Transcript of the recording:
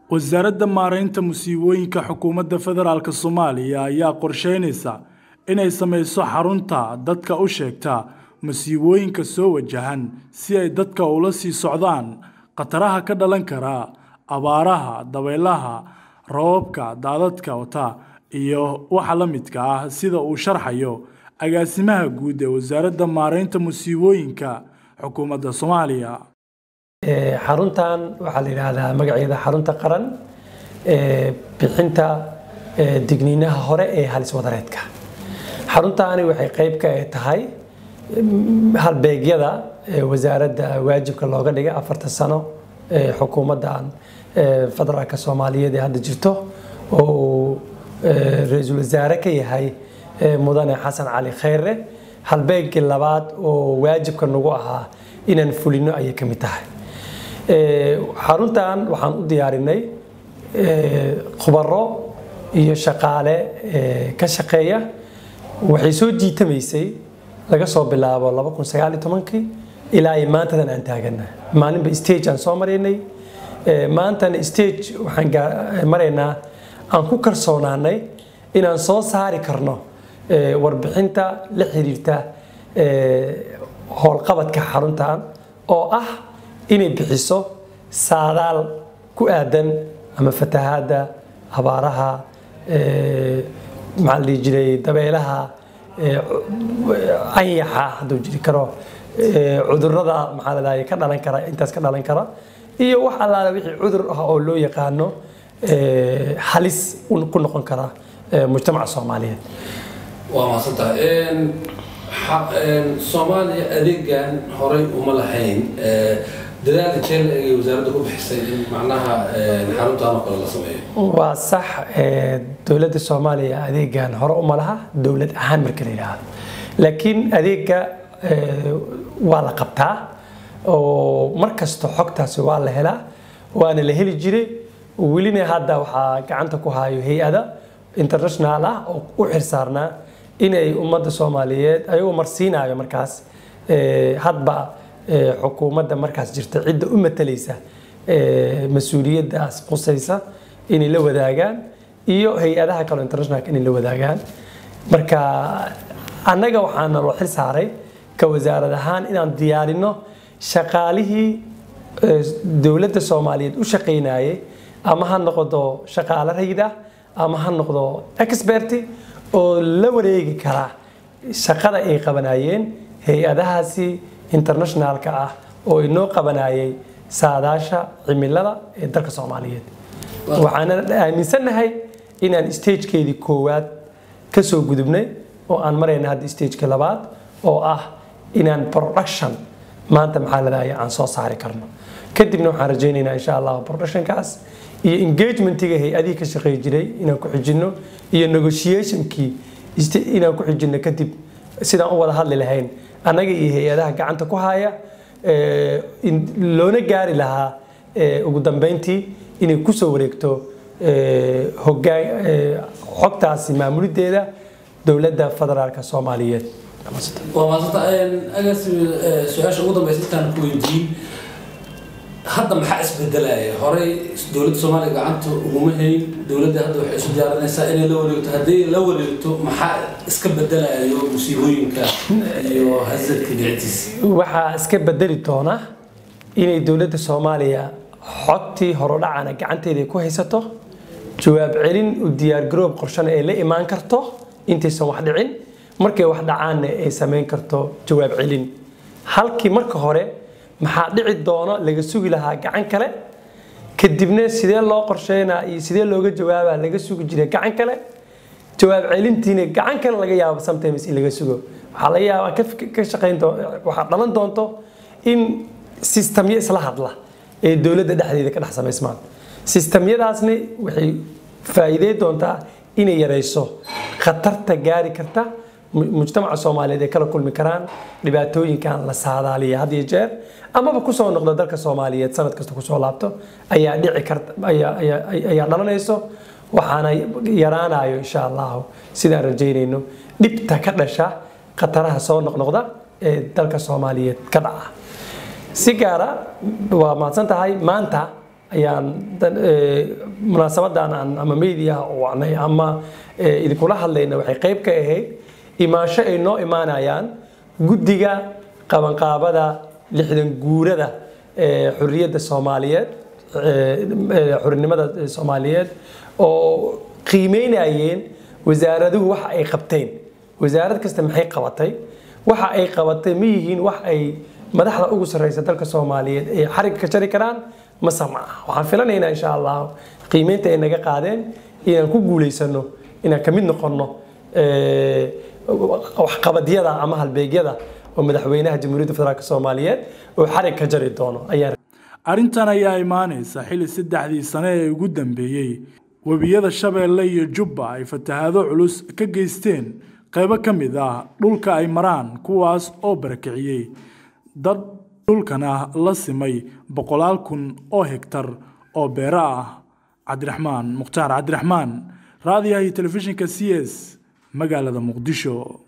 wasaaradda maaraynta musiibooyinka xukuumadda federaalk soomaaliya ayaa qorsheynaysa inay samayso xarunta dadka u sheegta masiibooyinka soo wajahan si ay dadka ula sii socdaan khataraha ka dhalan kara abaaraha dabaylaha roobabka daadadka wata iyo waxa la midka ah sida uu sharxayo agaasimaha guud ee wasaaradda maaraynta musiibooyinka xukuumadda soomaaliya xaruntan waxaa la yidhaahdaa magaceeda xarunta qaran ee bixinta digniinaha hore ee halis wadareedka xaruntaani waxay qayb ka tahay halbeegyada wasaaradda waajibka looga dhigay afarta sano ee xukuumaddan federaalka soomaaliyeed ee hadda jirto oo uu ra-iisul wasaare ka yahay mudane xasan cali khayre halbeegii labaad oo waajibka nagu ahaa inaan fulino ayay ka mid tahay xaruntan waxaan u diyaarinay khubaro iyo shaqaale ka shaqeeya waxay soo jiitamaysay laga soo bilaabo ilaa ay maantadan aan taagana maalinba stage aan soo maraynay maantana stage waxaan maraynaa aan ku kalsoonaanay inaan soo saari karno warbixinta la xiriirta howlqabadka xaruntan oo ah inay bixiso saadaal ku aadan ama fatahaadda abaaraha maxaa la dhihi jiray dabeelaha anyaxa hadduu jiri karo cudurrada maxaa la dhahay ka dhalan kara intaas ka dhalan kara iyo wax allaale wixii cudur ah oo loo yaqaano halis ku noqon kara mujtamaca soomaaliyeed waa mahadsantahay soomaaliya adeegan horay uma lahayn dadaalka jeel ee wasaaradda ku bixisay in macnaha xaruntan oo kale la sameeyo waa sax dowladda soomaaliya adeegan hore uma laha dowlad ahaan marka la yidhaahdo laakiin adeega waa la qabtaa oo mar kasta xogtaasi waa la helaa waana la heli jiray welina hadda waxaa gacanta ku hayo hay-ada international ah oo u xirsaarnaa inay ummadda soomaaliyeed ayagoo marsiinayo markaas hadba xukuumadda markaas jirta cidda u matalaysa mas-uuliyaddaas qusaysa inay la wadaagaan iyo hay-adaha kaleo internationalka inay la wadaagaan marka annaga waxaana loo xil saaray ka wasaarad ahaan inaan diyaarino shaqaalihii dowladda soomaaliyeed u shaqaynayay ama ha noqdo shaqaale rayid ah ama ha noqdo experti oo la wareegi kara shaqada ay qabanayeen hay-adahaasi internationalka ah oo inoo qabanayay saadaasha cimilada ee dalka soomaaliyeed waxaana aaminsannahay inaan stagekeedii koowaad ka soo gudubnay oo aan marayna hadda stageka labaad oo ah inaan production maanta maxaa ladahaya aan soo saari karno kadibna waxaan rajaynaynaa insha allah productionkaas iyo engagementiga hay-adihii ka shaqeey jiray inaan ku xijino iyo negotiationkii inaan ku xijino kadib sidaan u wada hadli lahayn annaga iyo hay-adaha gacanta ku haya loona gaari lahaa ugu dambeyntii inay kusoo wareegto xogtaasi maamulideeda dowladda federaalka soomaaliyeed waa maasanta agaasi su-aasha ugu dambeysa intaan ku weydiin hadda maxaa isbedelaya horey dowladda soomaaliya gacanta uguma hayn dowladda hadda waxay isu diyaarinaysaa inay la wareegto haddii la wareegto maxaa iska bedelayo musiibooyinka iyo hasadka dhicitiisa waxaa iska bedeli doona inay dowladda soomaaliya xogtii horodhacana gacanteeda ku haysato jawaab celin u diyaargaroob qorshana ay la imaan karto intaysan wax dhicin markay wax dhacaanna ay samayn karto jawaab celin halkii marka hore maxaa dhici doono laga sugi lahaa gacan kale kadibna sidee loo qorsheynaa iyo sidee looga jawaabaa laga sugi jiray gacan kale jawaab celintiina gacan kale laga yaabo sometimes in laga sugo waxaa laga yaabaa ka shaqayn waxaa dhalan doonto in sistamyo isla hadla ee dowladda dhexdeeda ka dhex samaysmaan sistamyadaasna waxay faa'iidey doontaa inay yarayso khatarta gaari karta mujtamaca soomaaliyeed ay kala kulmi karaan dhibaatooyinkan la saadaaliya had iyo jeer amaba kusoo noqda dalka soomaaliyeed sanad kasta kusoo laabto ayaa dhici karta ayaa dhalanayso waxaana yaraanayo insha allahu sidaan rajaynayno dhibta ka dhasha khataraha soo noqnoqda ee dalka soomaaliyeed ka dhaca si gaara waa mahadsan tahay maanta ayaan munaasabadan aan ama meediyaha u wacnay ama idinkula hadlayna waxay qayb ka ahayd imaansho ay noo imaanayaan guddiga qabanqaabada lixdan guurada xurriyadda soomaaliyeed xurinimada soomaaliyeed oo qiimeynayeen wasaaraduhu waxa ay qabteen wasaarad kasta maxay qabatay waxa ay qabatay ma yihiin wax ay madaxda ugu sarreysa dalka soomaaliyeed ay xarigga ka jari karaan mase ma ah waxaan filanaynaa insha allah qiimeynta ay naga qaadeen inaan ku guulaysano inaan ka mid noqonno waxqabadyada ama halbeegyada oo madaxweynaha jamhuuriyadda federaalk soomaaliyeed oo xarig ka jari doono ayaan arrintan ayaa imaanaysa xilli saddexdii sane ee ugu dambeeyey webiyada shabeelle iyo jubba ay fatahaado culus ka geysteen qaybo ka mid ah dhulka ay maraan kuwaas oo barakiciyey dad dhulkana la simay boqolaal kun oo hegtar oo beero ah cabdiraxmaan mukhtaar cabdiraxmaan raadiyaha iyo telefishinka c s magaalada muqdisho